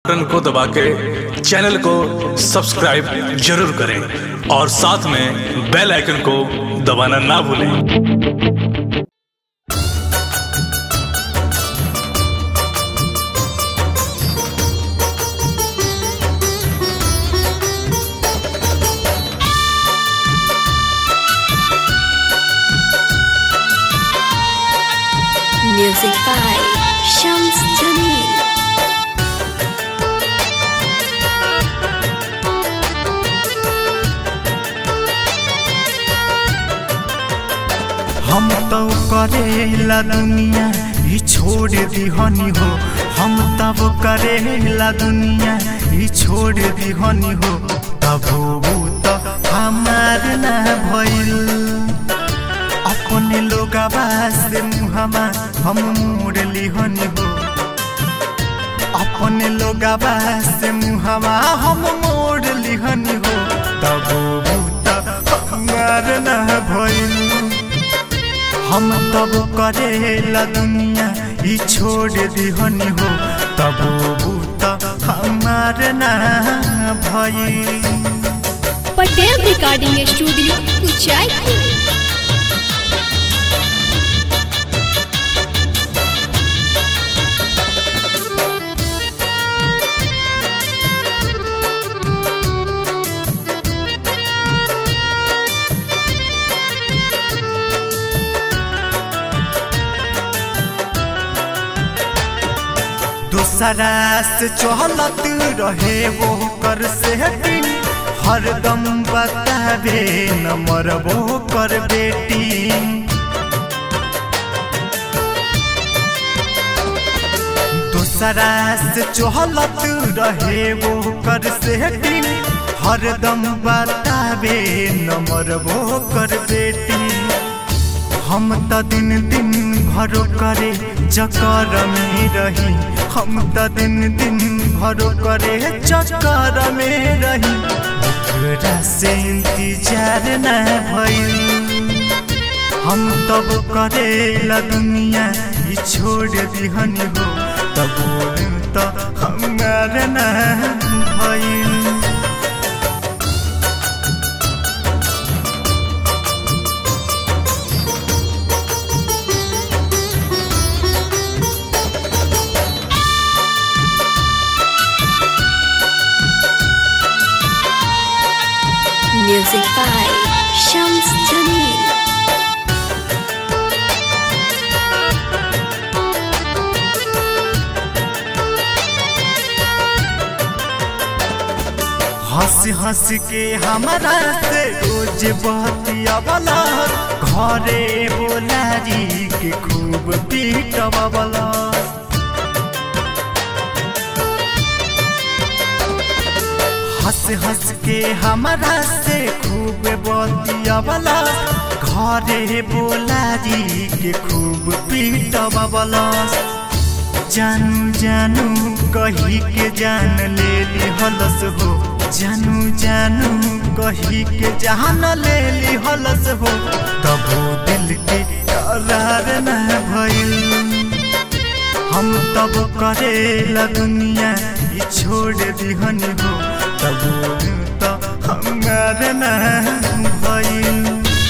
Button को दबा के चैनल को सब्सक्राइब जरूर करें और साथ में बेल आइकन को दबाना ना भूलें Music by Shams Jamil. हम तो करेला दुनिया ही छोड़ दिहनी हो हम तब करेला दुनिया ही छोड़ दिहनी हो तब वो तो हमार ना भइल अपने लोग से मुहमा हम मोड़ लिहनी हो अपने लोग से मुहमा हम मोड़ लिहनी हो तब वो तो हमार ना भइल हम तब करेला दुनिया ई छोड़ दिहनी हो तब बूत हमार ना भई पटेल रिकॉर्डिंग स्टूडियो उचाईपुर दूसरा से चहलत रहे वो कर से दिन हरदम बतावे नंबर वो कर बेटी दूसरा से चहलत रहे वो कर से दिन हरदम बतावे नंबर वो कर बेटी हम त दिन दिन भरो करे चक्कर में रही हम त दिन दिन भरो करे चक्कर में रही ओकरा से इंतजार न भइल हम तब करेला दुनिया ई छोड़ दिहनी हो तब तो हमार न भइल Music by Shams Jamil. हंस हंस के हमारा से रोज बहतिया वाला घरे बोला जी के खूब पीटवा वाला हंस हंस के हमारा से खूब बतिया वाला घरे बोला जी के खूब पीटवा वाला जानू जानू कही के जान ले ली हलस हो जानू जानू कही के जान ले ली हलस हो तबो दिल के करार न भइल हम तब करेला दुनिया ई छोड़ दिहनी हो तबो तो हमार न भइल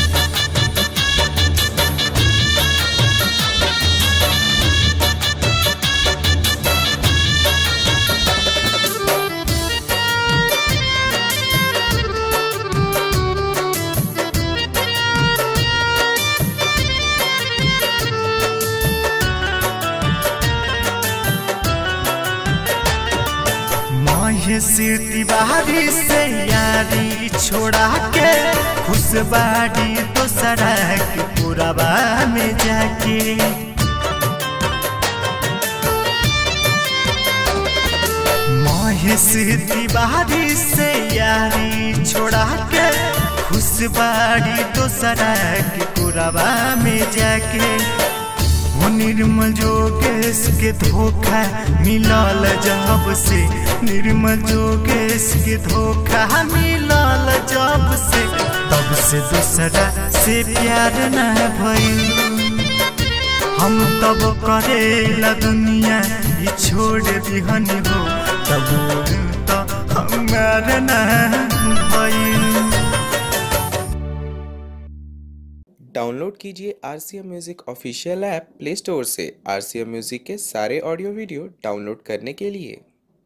महेशी तिवारी से यारी छोड़ा के खुशबाड़ी दोसरा के पुरबा में जाके महेशी तिवारी से यारी छोड़ा के खुशबाड़ी दोसरा के पुरबा में जाके वो निर्मल जोगेश के धोखा मिलल जब से निर्मल जोगेश के धोखा मिलल जब से तब से दूसरा से प्यार न भइल हम तब करेला दुनिया ई छोड़ दिहनी हो तब तो हमार ना भइल डाउनलोड कीजिए R C M music official app play store से आर सी एम म्यूज़िक के सारे ऑडियो वीडियो डाउनलोड करने के लिए